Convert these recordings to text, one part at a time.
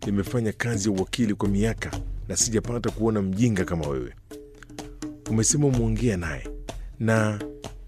nimefanya kazi ya uwakili kwa miaka na sijapata kuona mjinga kama wewe. Umesema umeongea naye na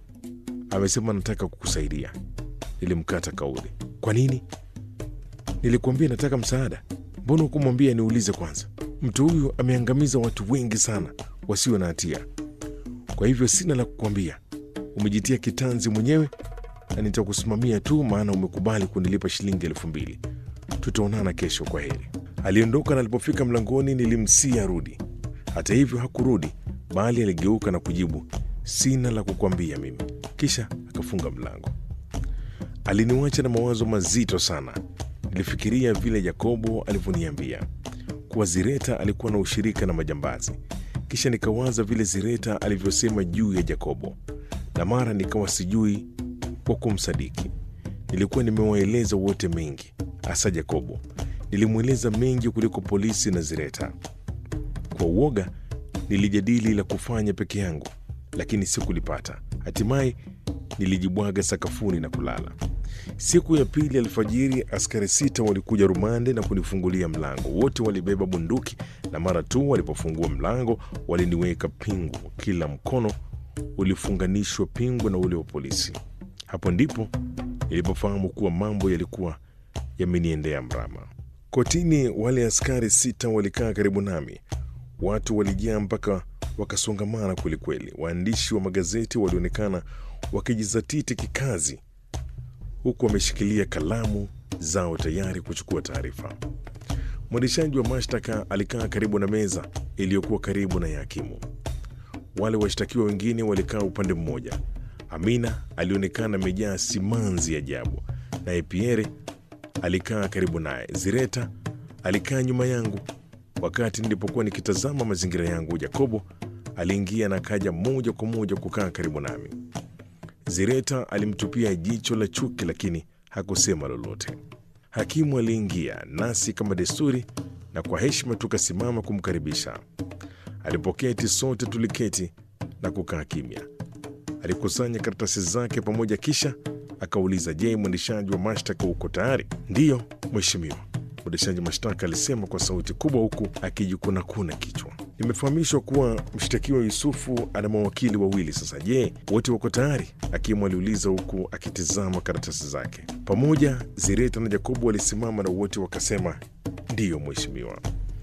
amesema nataka kukusaidia. Nilimkata kauli. Kwa nini? Nilikuambia nataka msaada. Mbona hukumwambia niulize kwanza? Mtu huyu ameangamiza watu wengi sana wasio na hatia. Kwa hivyo sina la kukwambia. Umejitia kitanzi mwenyewe na nitakusimamia tu, maana umekubali kunilipa shilingi elfu mbili. Tutaonana kesho, kwa heri. Aliondoka na alipofika mlangoni nilimsia rudi. Hata hivyo hakurudi, bali aligeuka na kujibu, sina la kukwambia mimi, kisha akafunga mlango. Aliniwacha na mawazo mazito sana. Nilifikiria vile Yakobo alivyoniambia kuwa Zireta alikuwa na ushirika na majambazi, kisha nikawaza vile Zireta alivyosema juu ya Yakobo, na mara nikawa sijui kwa kumsadiki. Nilikuwa nimewaeleza wote mengi, hasa Yakobo. Nilimweleza mengi kuliko polisi na Zireta. Kwa uoga nilijadili la kufanya peke yangu, lakini sikulipata. Hatimaye nilijibwaga sakafuni na kulala. Siku ya pili alfajiri, askari sita walikuja rumande na kunifungulia mlango. Wote walibeba bunduki, na mara tu walipofungua mlango waliniweka pingu. Kila mkono ulifunganishwa pingu na ule wa polisi. Hapo ndipo nilipofahamu kuwa mambo yalikuwa yameniendea mrama. Kotini, wale askari sita walikaa karibu nami. Watu walijaa mpaka wakasongamana kwelikweli. Waandishi wa magazeti walionekana wakijizatiti kikazi, huku wameshikilia kalamu zao tayari kuchukua taarifa. Mwendeshaji wa mashtaka alikaa karibu na meza iliyokuwa karibu na ya hakimu. Wale washtakiwa wengine walikaa upande mmoja. Amina alionekana amejaa simanzi ajabu, naye Pierre alikaa karibu naye. Zireta alikaa nyuma yangu. Wakati nilipokuwa nikitazama mazingira yangu, Jakobo aliingia na kaja moja kwa moja kukaa karibu nami. Zireta alimtupia jicho la chuki, lakini hakusema lolote. Hakimu aliingia nasi kama desturi, na kwa heshima tukasimama kumkaribisha. Alipoketi sote tuliketi na kukaa kimya. Alikusanya karatasi zake pamoja, kisha akauliza, je, mwendeshaji wa mashtaka uko tayari? Ndiyo mheshimiwa, mwendeshaji mashtaka alisema kwa sauti kubwa, huku akijikunakuna kichwa. Nimefahamishwa kuwa mshtakiwa Yusufu ana mawakili wawili. Sasa je, wote wako tayari? Hakimu aliuliza huku akitizama karatasi zake. Pamoja Zireta na Jakobo walisimama na wote wakasema ndiyo mheshimiwa.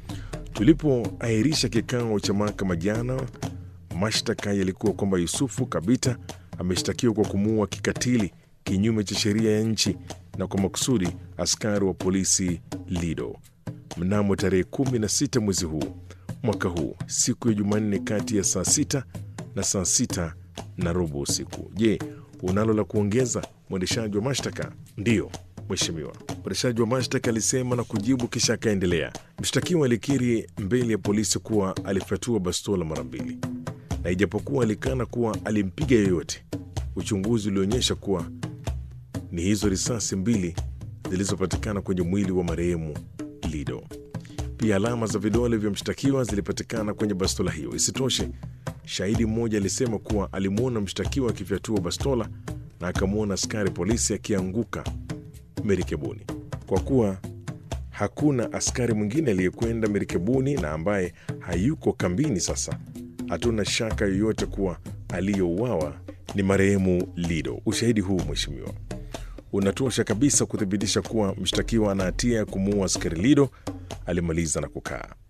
Tulipoahirisha kikao cha mahakama jana, mashtaka yalikuwa kwamba Yusufu Kabita ameshtakiwa kwa kumuua kikatili kinyume cha sheria ya nchi na kwa makusudi askari wa polisi Lido mnamo tarehe 16 mwezi huu mwaka huu siku ya Jumanne kati ya saa sita na saa sita na robo usiku. Je, unalo la kuongeza mwendeshaji wa mashtaka? Ndiyo mheshimiwa, mwendeshaji wa mashtaka alisema na kujibu, kisha akaendelea. Mshtakiwa alikiri mbele ya polisi kuwa alifyatua bastola mara mbili, na ijapokuwa alikana kuwa alimpiga yoyote, uchunguzi ulionyesha kuwa ni hizo risasi mbili zilizopatikana kwenye mwili wa marehemu Lido. Pia alama za vidole vya mshtakiwa zilipatikana kwenye bastola hiyo. Isitoshe, shahidi mmoja alisema kuwa alimwona mshtakiwa akifyatua bastola na akamwona askari polisi akianguka merikebuni. Kwa kuwa hakuna askari mwingine aliyekwenda merikebuni na ambaye hayuko kambini sasa, hatuna shaka yoyote kuwa aliyouawa ni marehemu Lido. Ushahidi huu mheshimiwa, unatosha kabisa kuthibitisha kuwa mshtakiwa ana hatia ya kumuua askari Lido. Alimaliza na kukaa.